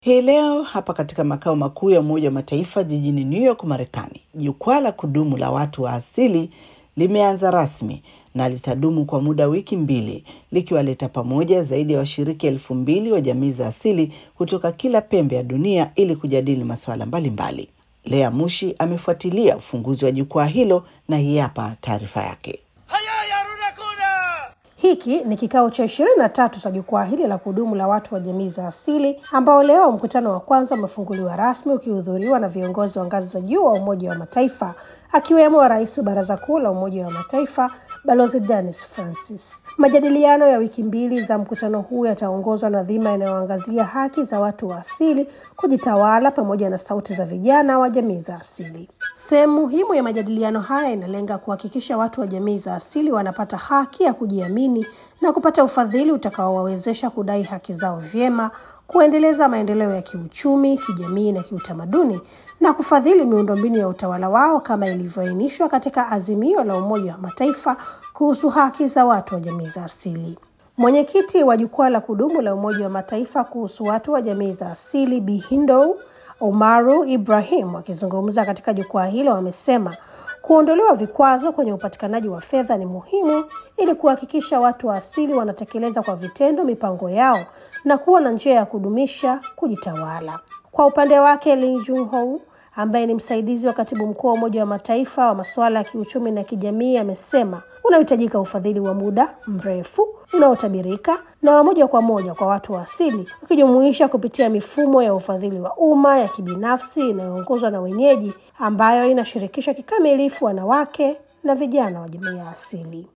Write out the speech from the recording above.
Hii leo hapa katika makao makuu ya Umoja wa Mataifa jijini New York, Marekani, jukwaa la kudumu la watu wa asili limeanza rasmi na litadumu kwa muda wiki mbili likiwaleta pamoja zaidi ya washiriki elfu mbili wa jamii za asili kutoka kila pembe ya dunia ili kujadili masuala mbalimbali. Lea Mushi amefuatilia ufunguzi wa jukwaa hilo na hii hapa taarifa yake. Hiki ni kikao cha ishirini na tatu cha jukwaa hili la kudumu la watu wa jamii za asili ambao leo mkutano wa kwanza umefunguliwa rasmi ukihudhuriwa na viongozi wa ngazi za juu wa Umoja wa Mataifa akiwemo rais wa Baraza Kuu la Umoja wa Mataifa Balozi Dennis Francis. Majadiliano ya wiki mbili za mkutano huu yataongozwa na dhima inayoangazia haki za watu wa asili kujitawala pamoja na sauti za vijana wa jamii za asili. Sehemu muhimu ya majadiliano haya inalenga kuhakikisha watu wa jamii za asili wanapata haki ya kujiamini na kupata ufadhili utakaowawezesha kudai haki zao vyema, kuendeleza maendeleo ya kiuchumi, kijamii na kiutamaduni na kufadhili miundombinu ya utawala wao kama ilivyoainishwa katika azimio la Umoja wa Mataifa kuhusu haki za watu wa jamii za asili. Mwenyekiti wa jukwaa la kudumu la Umoja wa Mataifa kuhusu watu wa jamii za asili Bi Hindow Umaru Ibrahim akizungumza katika jukwaa hilo amesema kuondolewa vikwazo kwenye upatikanaji wa fedha ni muhimu ili kuhakikisha watu wa asili wanatekeleza kwa vitendo mipango yao na kuwa na njia ya kudumisha kujitawala. Kwa upande wake, Lee Junho ambaye ni msaidizi wa katibu mkuu wa Umoja wa Mataifa wa masuala ya kiuchumi na kijamii amesema unahitajika ufadhili wa muda mrefu unaotabirika na wa moja kwa moja kwa watu wa asili, ukijumuisha kupitia mifumo ya ufadhili wa umma ya kibinafsi inayoongozwa na wenyeji, ambayo inashirikisha kikamilifu wanawake na vijana wa jamii ya asili.